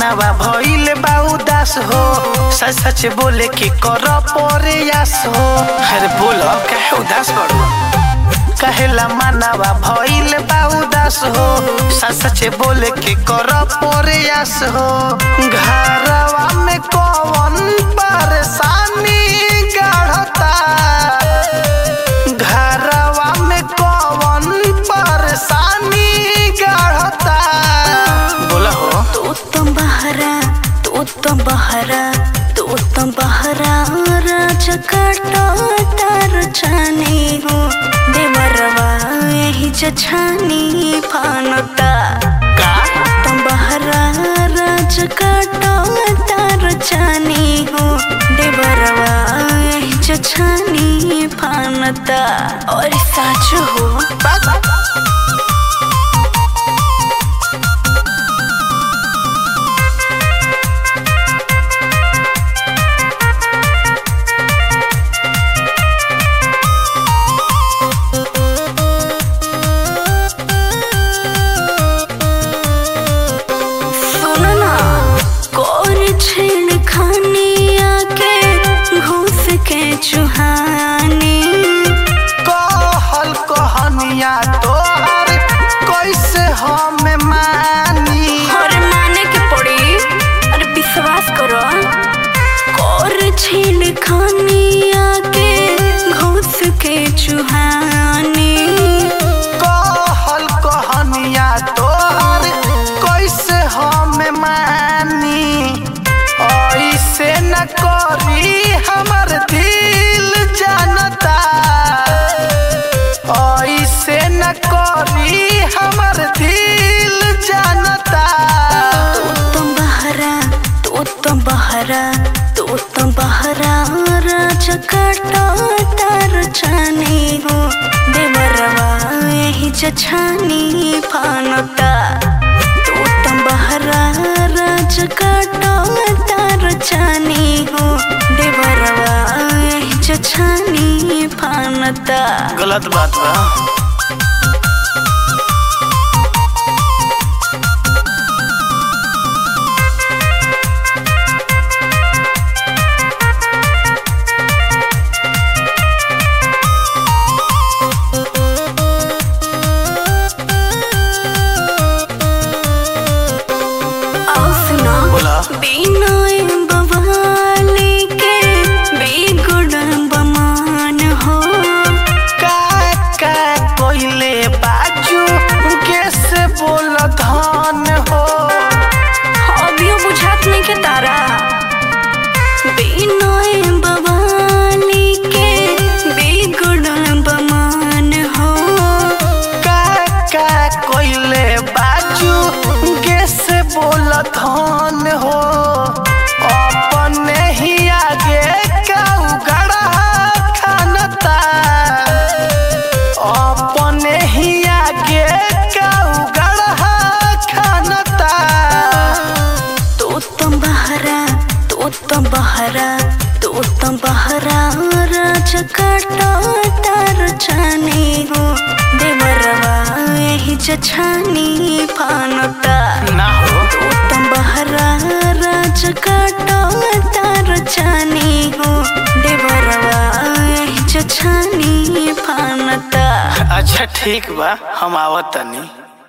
मानवा भइल बा उदास हो सच सच बोले के कर प्रयास हो अरे बोलो काहे उदास बड़ो कहेला मानवा भइल बा उदास हो सच सच बोले के कर प्रयास हो घरवा में कौन परेशानी गढ़ता घरवा में कौन परेशानी गढ़ता बोला हो तू उत्तम बहरा तू उत्तम बहरा तू उत्तम बहरा राजा काटो तार छानी हो देवरवा यही जछानी फानता का उत्तम बहरा राजा काटो तार छानी हो देवरवा यही जछानी फानता और साच हो सुनो ना कोर छेड़ खानी आके घूस के चुहानी कहल कहनिया तोहर कैसे हम मानी और माने के पड़ी अरे विश्वास करो कोर छेड़ खानी आके घूस के चुहानी कहल कहनिया तोहर कैसे हम मानी ऐसे न करी हमर दिल जानता ऐसे न करी हमर दिल जानता उत्तम बहरा तू उत्तम बहरा तू उत्तम बहरा राजा काटो तार छानी हो देवरवा यही जछानी फानता तू उत्तम बहरा राजा काटो तार छानी हो देवरवा यही जछानी फानता गलत बात बा आओ सुना बोला बिनय बवाली के बेगुण बमान हो का का कोइले बाजू कैसे बोल धन हो अभियो बुझात नहीं के तारा बिनय बवाली के बेगुण बमान हो का का कोइले बाजू कैसे बोल धन हो अपने ही आगे काऊ गड़ा खानता अपने ही आगे काऊ गड़ा खानता तू उत्तम बहरा तू उत्तम बहरा तू उत्तम बहरा राजा काटो तार छानी हो देवरवा यही जछानी फानता ना हो तू उत्तम बहरा राजा काटो तार छानी हो देवरवा यही जछानी फानता अच्छा ठीक बा हम आवत तनी